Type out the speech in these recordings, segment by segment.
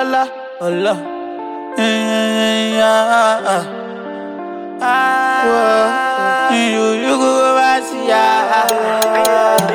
la, oh la. Eh, ah, ah. Ah, you, you go over see, ah, ah.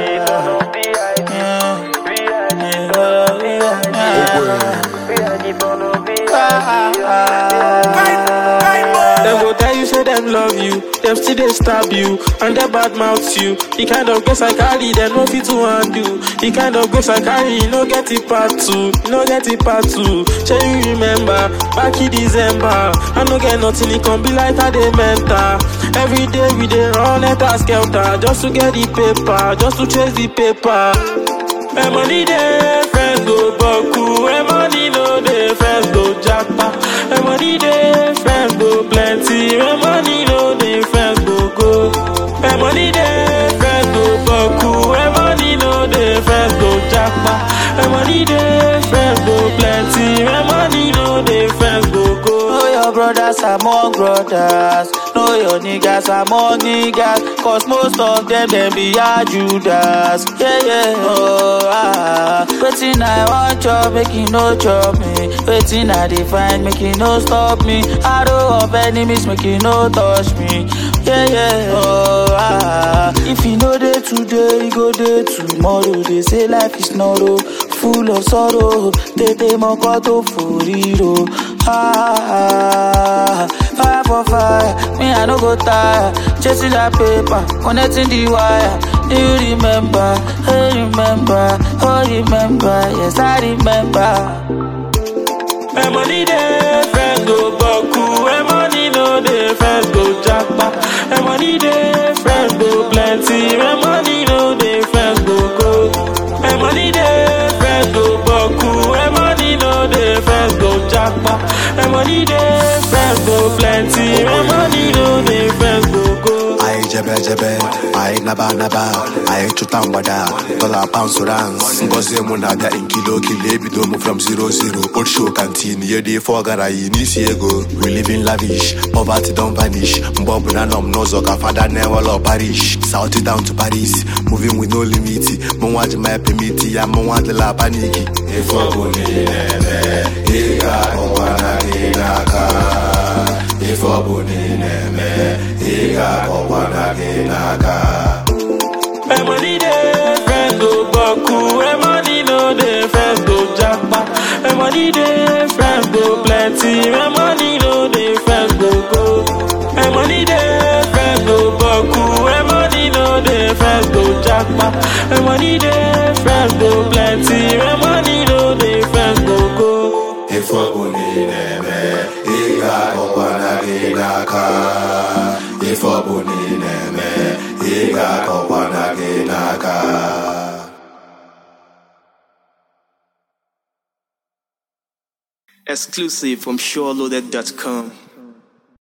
Them go tell you say them love you, them still they stab you, and they bad mouth you. The kind of grace I carry, them no fit to undo. The kind of grace I carry, you no get it part two, you no get it part two. Shall you remember back in December? I no get nothing, it can be like how they mental. Every day we dey run at a skelter just to get the paper, just to chase the paper. My money dey, friends go buckle. My money no dey, friends go japa. My money dey, friends go plenty. My money no dey, friends go go. My money dey, friends go buckle. My money no dey, friends go japa. My money dey, friends go plenty. My money no dey, friends go go. Know your brothers among brothers. Know your niggas among niggas. Cause most of them, them be a Judas. Yeah, yeah, oh, ah. Waiting, I want chop, make you no chop me. Waiting, I define, make you no stop me. Arrow of enemies, make you no touch me. Yeah, yeah, oh, ah. If you know day today, you go day tomorrow. They say life is not oh, full of sorrow. Tete mokoto furiro. Ah, fire for fire, me I no go tire. Chasing that paper, connecting the wire. Do you remember? Hey, remember? Oh, remember? Yes, I remember. My money dey, friends go buckle. My money no dey, friends go japa. My money dey, friends go plenty. My money no dey, friends go go. My money dey, friends go buckle. My money no dey, friends go japa. My money dey, friends go plenty. My money no dey, friends go go. Aye jebe jebe, aye naba naba, aye chuta mgbada, dollar pounds rands. Ngozi mụ na-abịa in kilo kilo ebido mụ from zero zero. Old show canteen, ye dey for gara yi n'isi ego. We live in lavish, poverty don vanish. Mgbe ọbụla nọ m n'ụzọ ka fada na-ewelọ parish. South down to Paris, moving with no limit. Mụ nwa ji my permit ya, mụ nwa adịla paniki. Ife ọbụla ị na-eme, ị ga-akọkwa na gị n'aka. Ife ọbụla ị na-eme, ị ga-akọkwa na gị n'aka. My money dey, friends go buckle. My money no dey, friends go japa. My money dey, friends go plenty. My money no dey, friends go go. My money dey, friends go buckle. My money no dey, friends go japa. My money dey, friends go plenty. My money no dey, friends go go. Ife ọbụla ị na-eme, ị ga-akọkwa na gị n'aka. Ife ọbụla ị na-eme, ị ga-akọkwa na gị n'aka. Exclusive from SureLoaded.com.